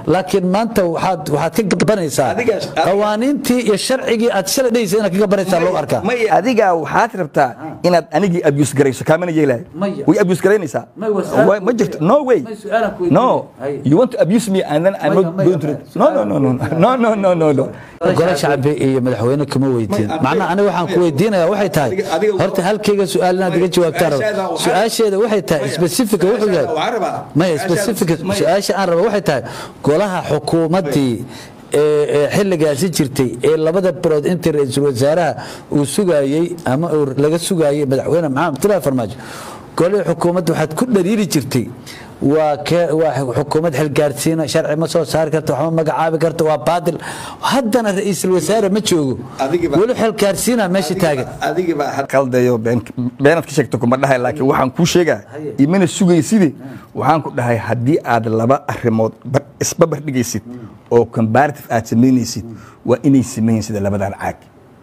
laakiin maanta waxaad waxaad ka gabanaysaa Adigaas- qawaaniintii iyo sharcigii aad shalay dhehaysa inaad ka gabanaysaa loo arkaa may adiga waxaad rabtaa inaad anigii abuse garayso kaamana yeelahay Maya. way abuse garaynaysaa May, waa su'aal Way- ma ku jirto weydiin. no way May, su'aalan ku no weydiin. Hay. you want to abuse me and then I'm Maya, not maya, going to maya. no no no no no no no no no gole shacbi iyo madaxweyne kama weydiin May, macnaha aniga waxaan ku weydiinaya waxay tahay Adiga- adiga- horta halkayga su-aal inaad iga jawaabtaan rabo Su-aashaada waxaa- su-aasheeda waxay tahay Maya, specifica wuxuu su-aashaada yahay waxaa rabaa. maya Su-aashaada- specifica Maya. su-aasha aan rabo waxay tahay golaha xukuumaddii ee ee xilligaasi jirtay ee labada bilood intii ra-iisul wasaaraha uu sugayey ama uu laga sugayey madaxweyne maxamed abdullaahi farmaajo golihii xukuumadda waxaad ku dhariiri jirtay waa ke- waa xukuumad xilgaarsiina sharci ma soo saari karta waxma magacaabi karta waa baadil haddana ra-iisul wasaare ma joogo Adigiba- weli xilgaarsiina meesha taagan adigiba qaldayo been- beenaad ka sheegto kuma dhahay laakiin waxaan kuu sheegaa imana sugayside waxaan ku dhahay haddii aad laba arrimood bar- isbabar dhigaysid oo comparative aad samaynaysid waa inay sameeyeen sida labadan caag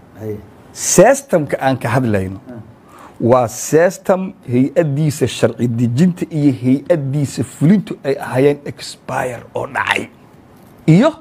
systemka aan ka hadlayno waa system hay-addiisa sharci dejinta iyo hay-addiisa fulintu ay ahaayeen expire oo dhacay iyo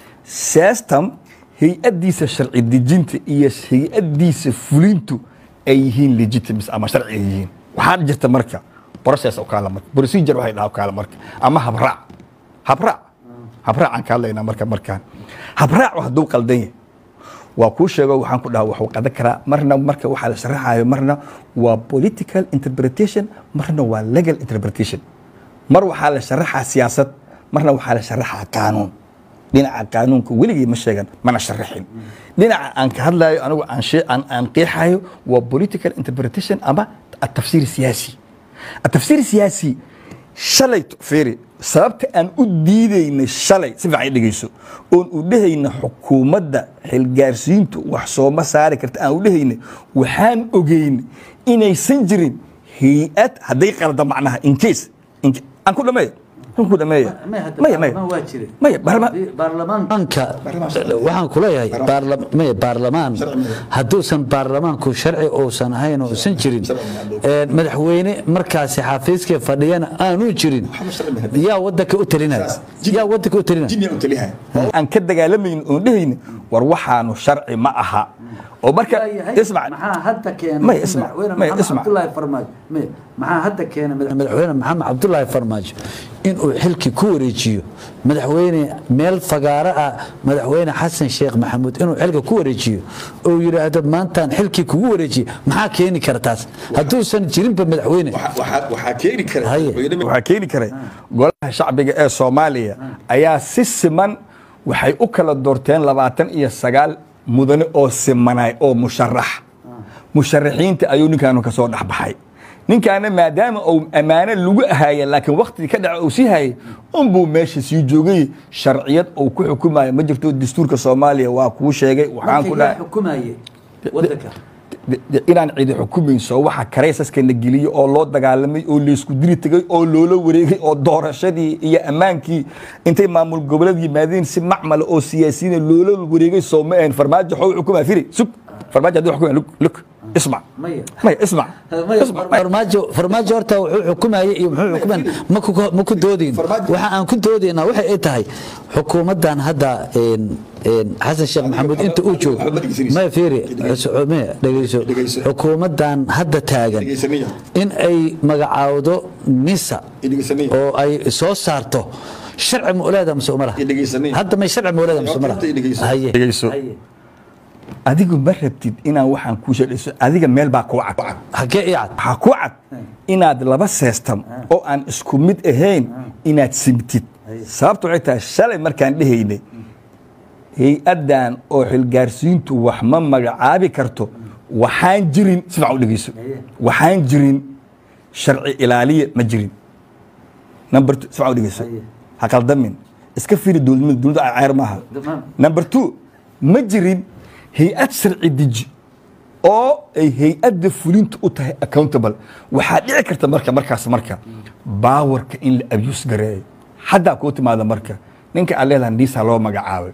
system hay-addiisa sharci dejinta iyo hay-addiisa fulintu ay yihiin legitimacy ama sharci ay yihiin waxaa jirta marka process oo kala marka procedure waxay dhahaa oo kala marka ama habraac habraac habraac aan ka hadlaynaa marka markaan habraac hadduu qaldan yahay waa kuu sheego waxaan ku dhaha waxuu qadan karaa marna marka waxaa la sharaxayo marna waa political interpretation marna waa legal interpretation mar waxaa la sharaxaa siyaasad marna waxaa la sharaxaa qaanuun dhinaca qaanuunka weligii ma sheegan mana sharaxin dhinaca aan ka hadlayo anigu aan shee- aan aan qeexayo waa political interpretation ama atafsiir siyaasi atafsiir siyaasi shalay fiiri sababta aan u diidayna shalay si fiican i dhegeyso oon u dhehayna xukuumadda xilgaarsiintu wax sooma saari karta aan u dhehayna waxaan ogeyn inaysan jirin hay-ad hadday qalda macnaha in case in ca- aan ku dhameeyo aan ku dhameeyo maya maya maya barma- baarlamaanka waxaan kuleeyahay baarla- maya baarlamaan hadduusan baarlamaanku sharci uusan ahayn oo uusan jirin ee, madaxweyne markaasi xafiiskii fadhiyana aanu jirin yaa wadanka u talinaya yaa wadanka u talinaya aan ka dagaalamayno oon dhehayna war waxaanu sharci ma aha oo marka ismac maxaa hadda keenay Maya, ismac. madaxweyne Maya, maxamed ismac. cabdullaahi farmaajo maya maxaa hadda keenay madax- madaxweyne maxamed cabdullaahi farmaajo inuu xilkii ku wareejiyo madaxweyne meel fagaaro ah madaxweyne xasan sheekh maxamuud inuu xilka ku wareejiyo oo yidhaahdo maantaan xilkii kugu wareejiye maxaa keeni kara taas hadduusan jirinba madaxweyne waxaa keeni kara Haye. waxaa keeni karay golaha shacbiga ee soomaaliya ayaa si siman waxay u kala doorteen labaatan iyo sagaal mudane oo simanay oo musharax musharaxiinta ayuu ninkaanu kasoo dhexbaxay ninkaana maadaama uu ammaano lagu ahaaya laakiin waktigii ka dhaca uu sii hayay unbuu meesha sii joogay sharciyad uu ku xukumayo ma jirto dastuurka soomaaliya waa kuu sheegay waxaan ku dhahay xukumaye wadanka de- de- inaan cidi xukumayso waxa karaysaska la geliyey oo loo dagaalamay oo laysku diri tegay oo loola wareegay oo doorashadii iyo ammaankii intay maamul goboleed yimaadeen si macmala oo siyaasiyiina loola wareegay soo ma ahayn farmaajo xoo xukumaa firi sug farmaajo haddii xukumaya lug lug ismac Maya. maya ismac ismac maya. farmaajo farmaajo horta wuxuu xukumayay iyo muxuu xukuman ma ku ma ku doodin Farmaajo- waxa aan ku doodaynaa waxay ay tahay xukuumadan hadda een een xasan sheekh maxamuud inta uu joogo waxba dhegeysanaysa. ma fiiri Dhegeyso. ma dhegeyso Dhegeyso. xukuumadan hadda taagan Dhegeysanaya. in ay magacaawdo nisa Dhegeysanaya. oo ay soo saarto sharci ma uleeda mise umala Dhegeysanaya. hadda may sharci ma uleeda mise umala Horta dhegeyso. haye Dhegeyso. haye adigu ma rabtid inaan waxaan kuu sheegayso adiga meel baa kuu cad hagee ii cad waxaa ku cad inaad laba seestam oo aan isku mid ahayn inaad simtid sababta waxay tahay shalay markaan dhehaynay hay-addan oo xilgaarsiintu wax ma magacaabi karto waxaan jirin si fiican u dhegeyso waxaan jirin sharci ilaaliya ma jirin number two si fiican u dhegeyso ha qaldamin iska fiiri dowladnimada dowladda ceer maaha Tamam. number two ma jirin hay-ad sharci deji oo ay hay-adda fulinta u tahay accountable waxaa dhici karta marka markaas marka baawarka in la abuse gareeyo haddaa kuu timaada marka ninka aad leedahay niisa loo magacaabay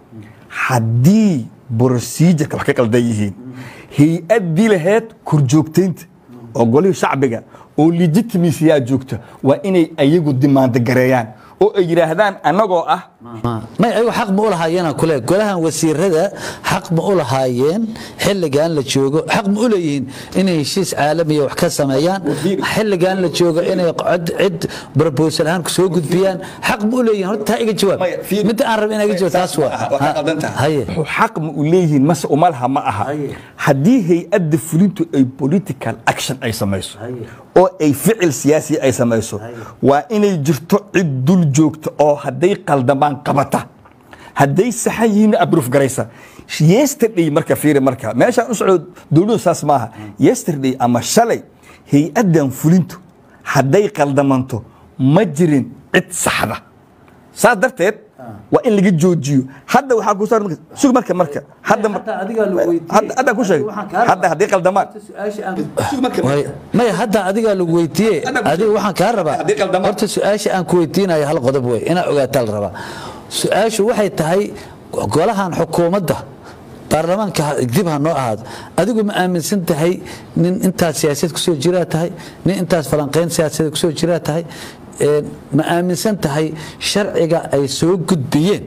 haddii procedureka wax ka qaldan yihiin hay-addii laheyd korjoogtaynta oo golihii shacbiga oo legitimacy yaa joogta waa inay ayagu dimaando gareeyaan oo ay yidhaahdaan annagoo ah may ayagu xaq ma u lahaayeen aan kule golahan wasiirada xaq ma u lahaayeen xilligan la joogo xaq ma u leeyihiin inay heshiis caalamiya wax ka sameeyaan xilligan la joogo inay cid cid proposal ahaan soo gudbiyaan xaq ma u leeyihiin horta taa iga jawaab Maya, fiir- midda aan rabin inaga jawaab taas waa Waa ka qaldan tahay. haye wuxuu xaq ma u leeyihiin mase uma laha ma aha Haye. haddii hay-adda fulintu ay political action ay samayso Haye. oo ay ficil siyaasi ay samayso waa inay jirto cid dul joogta oo hadday qaldamaan qabata hadday saxan yihiin abruuf garaysa yesterday marka fiiri marka meeshaan u socdo dowladu saas maaha yesterday ama shalay hay-addan fulintu hadday qaldamanto ma jirin cid saxda saas darteed waa in laga joojiyo hadda waxaa ku saaran marka- sug marka marka hadda mar- Hataa adigaa lagu weydiiyey. hadda hadda ku sheegay Waxaan kaa rabaa. hadda hadday qaldamaan Way- maya hadda adigaa lagu weydiiye Hadda ku- adiga waxaan kaa rabaa Haddii qaldamaan. horta su-aasha aan ku weydiinayo hal qodob wey inaa ogaataa la rabaa su-aashu waxay tahay golahan xukuumadda baarlamaanka ha- dib ha noo ahaado adigu ma aaminsan tahay nin intaas siyaasad kusoo jiraa tahay nin intaas falanqayn siyaasadeed kusoo jiraa tahay Een, ma aaminsan tahay sharciga ay soo gudbiyeen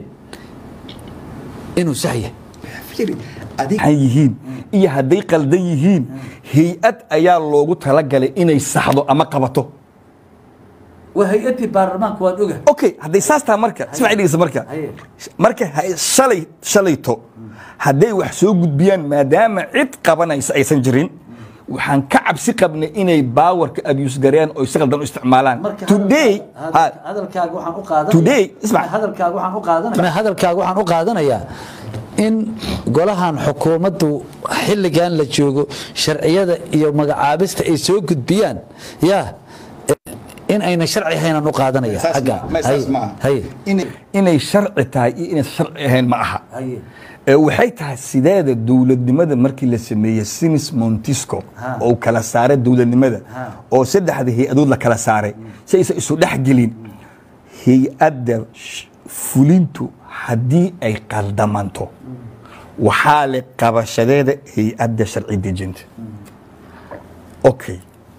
inuu sax yahay an yihiin iyo hadday qaldan yihiin hay-ad ayaa loogu talagalay inay saxdo ama qabato waa hay-adii baarlamaanka waan oga okay hadday saas taha marka ismaci dhegeysa marka Haye. marka ha- shalay shalayto hadday wax soo gudbiyaan maadaama cid qabanaysa aysan jirin waxaan ka cabsi qabnay inay baawarka abuse gareeyaan oo si qaldan u isticmaalaan today ha- hadalkaaga waxaan u qaadanaya Today, ismac. hadalkaaga waxaan u qaadanaya hadalkaaga waxaan u qaadanayaa in golahan xukuumaddu xilligan la joogo sharciyada iyo magacaabista ay soo gudbiyaan yaa in ayna sharci haynan u qaadanaya xagga Haye, haye inay sharci tahay iyo inaysan sharci ahayn ma aha haye ee waxay tahay sideeda dowladnimada markii la sameeyey sinis montisco Ha. oo kala saaray dowladnimada Ha. oo saddexda hay-adood la kala saaray si aysan isu dhex gelin hay-adda sh- fulintu haddii ay qaldamanto waxaa le qabashadeeda hay-adda sharci dejinta okay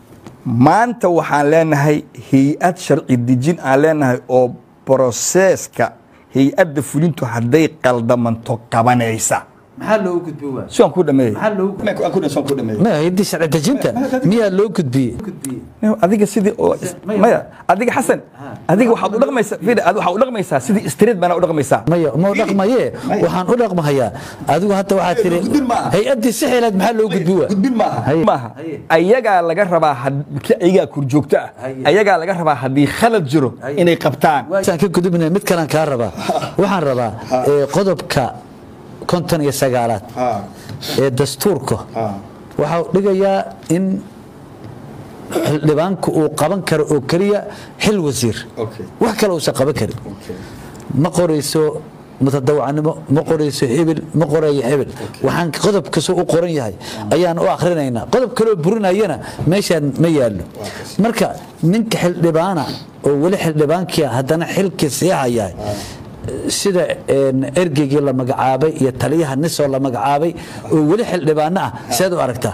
maanta waxaan leenahay hay-ad sharci dejin aan leenahay oo broseeska hay-adda fulintu hadday qaldamanto qabanaysa maxaa loo gudbi waa si aan ku dhameeyey Maxaa loogu- Aan ku dhameeyey, si aan ku dhameeyey. ma hayadii sharci dejinta miyaa loo gudbiyey adiga sidii oo Maya. maya adiga xasan adiga waxaad u dhaqmaysaa fiiri adiga waxaad u dhaqmaysaa sidii street baana u dhaqmaysaa maya ma u dhaqmaye waxaan u dhaqmahayaa adigu hadda waxaad tiri gudbin maaha. hay-addii si xilaad maxaa loo gudbi waa gudbin maaha Haye. maaha Haye. ayagaa laga rabaa had- ki ayagaa kurjoogto ah Haye. ayagaa laga rabaa haddii khalad jiro Haye. inay qabtaan saan ka gudubnay mid kalan kaa rabaa waxaan rabaa ee, qodobka konton iyo sagaalaad ee dastuurka waxaa dhigayaa in xildhibaanku uu qaban karo oo keliya xil wasiir Okay. wax kale uusan qaban karin ma qorayso mutadawacanimo ma qorayso hebel ma qorayo hebel waxaan qodob kastoo u qoran yahay ayaan u akhrinaynaa qodob kaloo burinayana meeshaan ma yaallo marka ninka xildhibaana oo weli xildhibaankii haddana xilkii sii hayahay sida een, ergeygii la magacaabay iyo taliyaha nisoo la magacaabay oo weli xildhibaano ah seed u aragtaa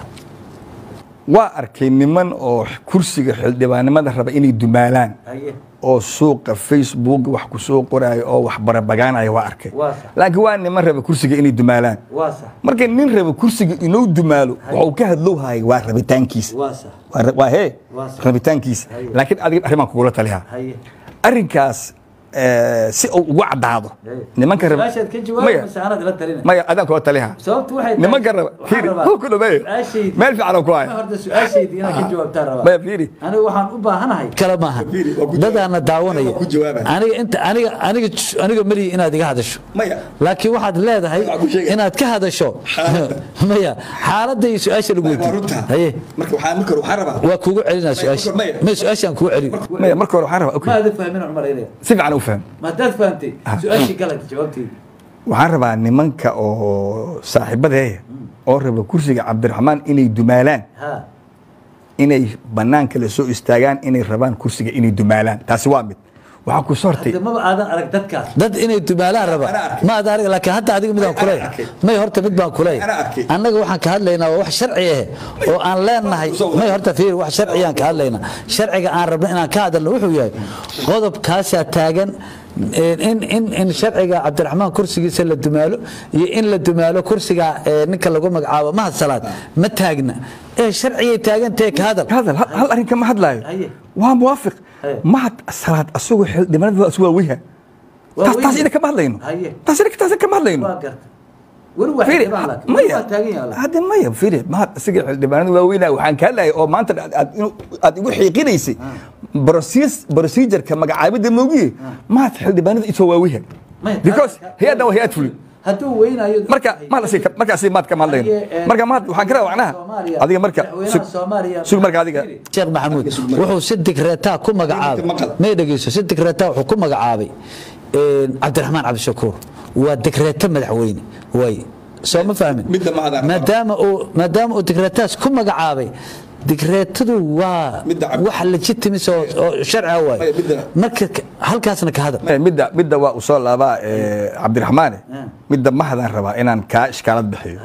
waa arkay niman oo kursiga xildhibaanimada raba inay dumaalaan oo suuqa facebook wax ku soo qoraayo oo wax barabagaanaya waa arkay Waa sax. laakiin waa niman raba kursiga inay dumaalaan waa sax marka nin raba kursiga inuu dumaalo waxuu ka hadlowhaya waa rabitaankiisa waa sax waa ra- waa hee Waa sax. rabitaankiisa Haye. laakiin adiga arrimaan kugula taliha haye arrinkaas eh, si uu ugu caddaado nimanka raba su-aashaad ka jawaab maya mase anad ila talina maya adaan kula taliha sababtu waxay tahay- nimanka raba waxaan fiiri rabaa huu ku dhameeyo su-aashaydi- meel fiican oo ku haya horta su-aashaydii inaan ka jawaabtaan rabaa maya fiiri aniga waxaan u baahanahay kale maaha Fiiri, waa ku jawaab. dadaana daawanaya Waa ku jawaabaya. aniga inta aniga aniga aniga malihi inaad iga hadasho maya laakiin waxaad leedahay Waxaan ku sheegaya. inaad ka hadasho maya xaaladda iyo su-aasha lagu waa weydiiyo runta haye marka waxaa marka hore waxaan rabaa waa kugu celinaa su-aasha maya. may su-aashaan kugu celin maya marka hore waxaan rabaa ma okay aada fahmin aan malaynaya si fiican u faham ma haddaad fahamtay su-aashii galad jawaabteedi waxaan rabaa nimanka oo saaxiibadeeya oo raba kursiga cabdiraxmaan inay dumaalaan ha inay banaanka la soo istaagaan inay rabaan kursiga inay dumaalaan taasi waa mid waxaa ku soo hortay maba aadan arag dadkaas dad inay dumaalaan raba Ana arkay. ma aadan arag laakiin hadda adiga midaan Ana kuley arkay. may horta mid baan kuley Ana arkay. annaga waxaan ka hadlaynaa waa wax sharci ah oo aan leenahay may horta fiir wax sharciyaan ka hadlaynaa sharciga aan rabno inaan ka hadalno wuxuu yahay qodobkaasaa taagan in in in sharciga cabdiraxmaan kursigiisa la dumaalo iyo in la dumaalo kursiga ee, ninka lagu magacaabo mahad salaad ma taagna ee sharcigay taagantahe ka hadal hadal hal hal arrin kama hadlaayo Haye. waa muwaafiq Haye. mahad salaad asagoo xildhibaanada waa waa weyha Waa taas taas weyha. ina kama hadlayno Haye. taas ina taas kama hadlayno waa garta weli waa Fiiri, xildhibaan laakiin maya waa taagan yahay hadde maya fiiri mahad isaga xildhibaanada waaweynaa waxaan ka hadlayay oo maanta aad- aad inu- aad igu xiiqinaysay Proces- procedureka magacaabidda moogiye mahad xildhibaanada isoo waaweha Maya, because hadalka- hay-addan waa hay-ad fulin hadduu weynayo marka ma la sii markaasi maad kama hadlayno marka mahad waxaan ka rabaa macnaha adiga marka sug sug marka adiga sheekh maxamuud wuxuu si digreetaa ku magacaabay maqal. may dhegeyso si digreetaa wuxuu ku magacaabay een, cabdiraxmaan cabdishakuur waa digreeto madaxweyne way soo ma fahmin Midda ma hadaan. maadaama uu maadaama uu digreetaas ku magacaabay digreetadu waa Midda cabdi- wax legitimis oo oo sharciga waay Maya, midda- marka ka- halkaasna ka hadal Eh, midda midda waa u soo laabaa eh, cabdiraxmaane midda mahadaan rabaa inaan kaa ishkaalad bixiyo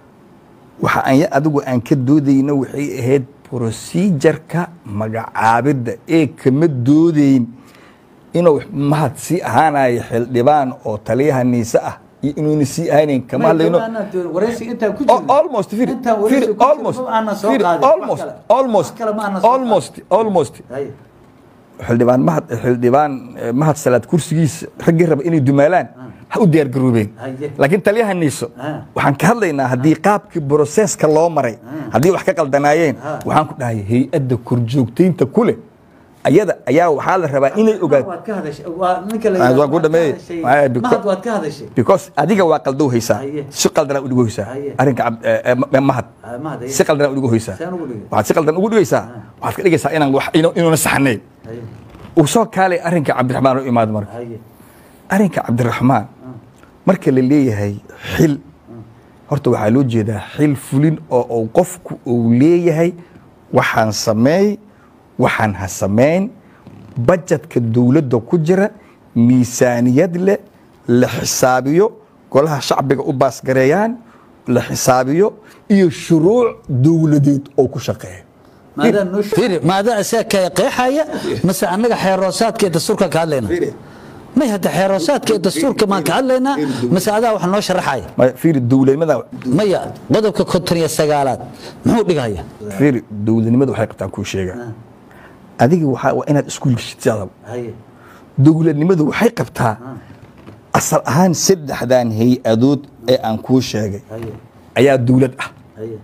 waxa anya adigu aan ka doodayno waxay ahayd procedureka magacaabidda ee kama doodayn inuu mahad sii ahaanayo xildhibaan oo taliyaha niise ah iyo inuuna sii ahaynayn kama hadlayno Al- almost fir fir almost fir almost almost almost almost xildhibaan mahad xildhibaan eh, mahad salaad kursigiisa raggii raba inay dumaalaan ha u diyaar garoobeen Haye. laakiin taliyaha niiso Ah. waxaan ka hadlaynaa haddii qaabkii broseska loo maray haddii wax ka qaldanaayeen waxaan ku dhahay hay-adda korjoogtaynta ku leh ayada ayaa waxaa la rabaa inay ogaato Ah, waan ku dhameeyey. Ah, because- mahad waad ka hadashay because adiga waa qaldow haysaa Haye. si qaldanaa udhigo haysaa Haye. arrinka cab- eh, eh, ma- mahad Ah, mahad, haye. si qaldanaa udhigo haysaa Saan ugu dhigay? waxaad si qaldan ugu dhigaysaa waxaad ka dhigaysaa inaan wax inu- inuuna saxnayn uu soo kaalay arrinka cabdiraxmaan u imaado marka arrinka cabdiraxmaan marka la leeyahay xil horta waxaa loo jeedaa xil fulin oo uu qofku uu leeyahay waxaan sameey waxaan ha samayn bajetka dowladda ku jira miisaaniyad leh la xisaabiyo golaha shacbiga u baasgareeyaan la xisaabiyo iyo shuruuc dowladeed oo ku shaqeeya fiiri maadaa isaga kaya qeexaya mase annaga xeeroosaadka iyo dastuurka ka hadlayna may hadda xeeroosaadka iyo dastuurka maan ka hadlaynaa mase adaa wax noo sharaxaya Ma- fiiri dowladnimada maya qodobka konton iyo sagaalaad muxuu dhigaya fiiri dowladnimada waxay qabtaan kuu sheega adiga waxaa waa inaad iskuul geshid sidaadaba dowladnimadu waxay qabtaa asal ahaan saddexdan hay-adood ee aan kuu sheegay ayaa dowlad ah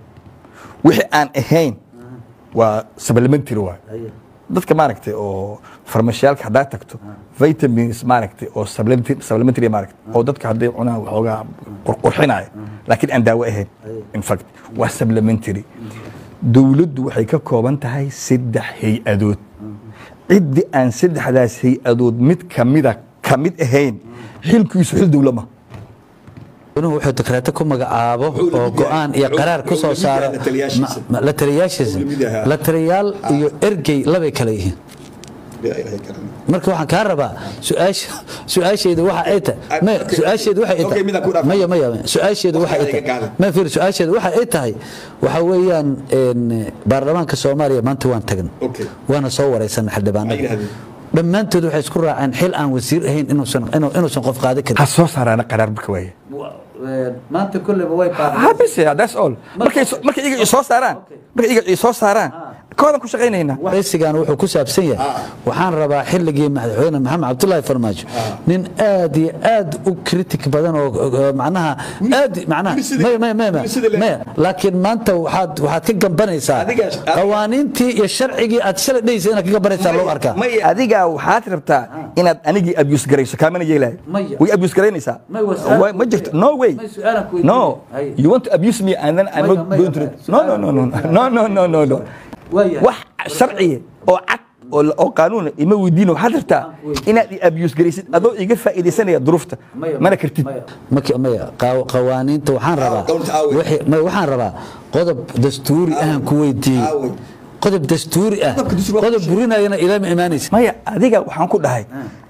wixii aan ahayn waa supplementary waay dadka maaragtay oo farmashiyaalka haddaa tagto vitamins maaragtay oo supplementary supplementary maaragtay oo dadka hadday cunaan waxoogaa qurqurxinaya laakiin aan daawo ahayn in fact waa supplementary dowladdu waxay ka kooban tahay saddex hay-adood ciddii aan saddexdaas hay-adood mid kamida ka mid ahayn xilkiisu xil dowla ma inuu wuxuu dekreeto ku magacaabo oo go-aan iyo qaraar ku soo saaro la taliyaashiisa. ma- la taliyaashiisa Wuxuu la mid yahaa. la taliyaal iyo ergey labay kale yihiin marka waxaan kaa rabaa su-aasha su-aasheedu waxa ay tahay maya okay. su-aasheedu waxay Okay, midaan ku tahay dhaafay. maya maya maya. su-aasheedu waxa ay Waqtiga tahay iga ma fiir su-aasheedu waxa ay tahay waxa weeyaan een, baarlamaanka soomaaliya maanta waan tagan Okay. waana soo wareysanay Maxay xildhibaanada yidhahdeen? dhammaantood waxay isku raaceen xil aan wasiir ahayn inuusan inuu- inuusan qof qaadan karin ha soo saaraana qaraar marka waaye maanta kulleba way ha bise that's all markay soo- markay iyaga soo saaraan markay iyaga soo saaraan koodan ku shaqaynaynaa waraysigan wuxuu ku saabsan yahay waxaan rabaa xilligii madaxweyne maxamed cabdullaahi farmaajo nin aad iyo aad u kritik badan oo oo macnaha aad macnaha maya maya maya maya maya laakiin maanta waxaad waxaad ka gambanaysaa Adiga- adiga- qawaaniintii iyo sharcigii aad shalay dhehaysa inaad ka gambanaysaa loo arkaa may adiga waxaad rabtaa inaad anigii abuse garayso kaamana yeelahay Maya. way abuse garaynaysaa May waa su'aal Way- ma jirto no way May su'aalan ku weydiinaya. no Hay. you want to abuse me and then I'm Maya, not maya, going to maya. no no no no no no no no no Waayahay. wax sharciya oo cad oo la- oo qaanuuna ima weydiino waxaad rabtaa inaad i abuse garaysid adoo iga faa'iidaysanaya duruufta mana kartid Maki- maya qaw- qawaaniinta waxaan rabaa qawlta aaway. wixii- maya, waxaan rabaa qodob dastuuri ahaan ku weydiiyey qodob dastuuri ah Qodobka dastuuri waa qodob ku burinayana ilama imaanaysa maya adiga waxaan ku dhahay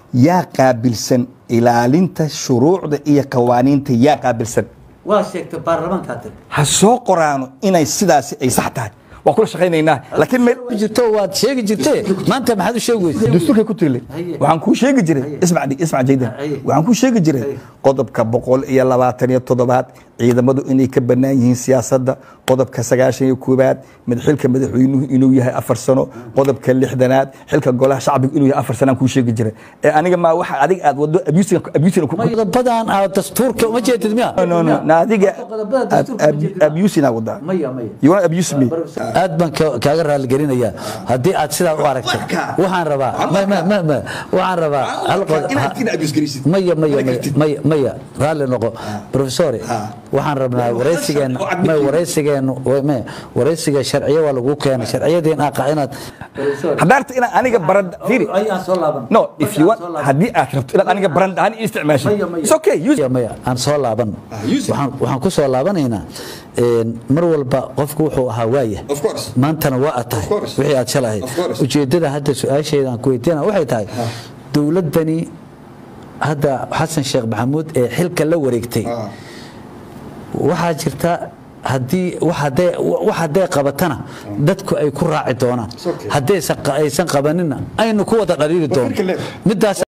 yaa qaabilsan ilaalinta shuruucda iyo qawaaniinta yaa qaabilsan waa sheegtay baarlamaankaa tiri ha soo qoraano inay sidaasi ay sax tahay waa kula shaqaynaynaa laakiin meel jirto waad sheegi jirtee maanta maxaad u sheegi weysay dastuurkay ku tirile Haye. waxaan kuu sheegi jiray ismac dhig ismac jaydan Haye. waxaan kuu sheegi jiray Haye. qodobka boqol iyo labaatan iyo toddobaad ciidamadu inay ka bannaan yihiin siyaasadda qodobka sagaashan iyo koowaad mid xilka madaxweynuhu inuu yahay afar sano qodobka lixdanaad xilka golaha shacbigu inuu yahay afar sanaan kuu sheegi jiray ee aniga maa waxa adiga aad wado abusina abusina ku qodobadan aad dastuurka uma jeedid miya no no na adiga Qodobada dastuurka ma jeedid. abusina wadaa maya maya you want to abuse me aad baan ka- kaaga raaligelinayaa haddii aad sidaa u aragtay waxaan rabaa ma- ma- ma- ma- waxaan rabaa hal qod- maya maya maya- maya maya raalli noqo profesore waxaan rabnaa waraysigeena ma waraysigeenu ma waraysiga sharciyo waa lagu keenay sharciyadiin aqa inaad haddaarta inaan aniga baran fiiri ayaan soo laaban no if you want haddii aad rabto inaad aniga baran ahaan ii isticmaasho it's okay use maya maya aan soo laaban waxaan waxaan ku soo laabanaynaa een, mar walba qofku wuxuu ahaa waaya Of course. maantana waa ad tahay Of course. wixii aad shalahayd Of course. ujeeddada hadda su-aasheeda aan ku weydiina waxay tahay dowladdani hadda xasan sheekh maxamuud ee xilka la wareegtay waxaa jirta haddii wax hadday wax hadday qabatana dadku ay ku raaci doonaan haddaysan aysan qabanina aynu ku wada dhaliili doono Waa xilka leedahay. midaas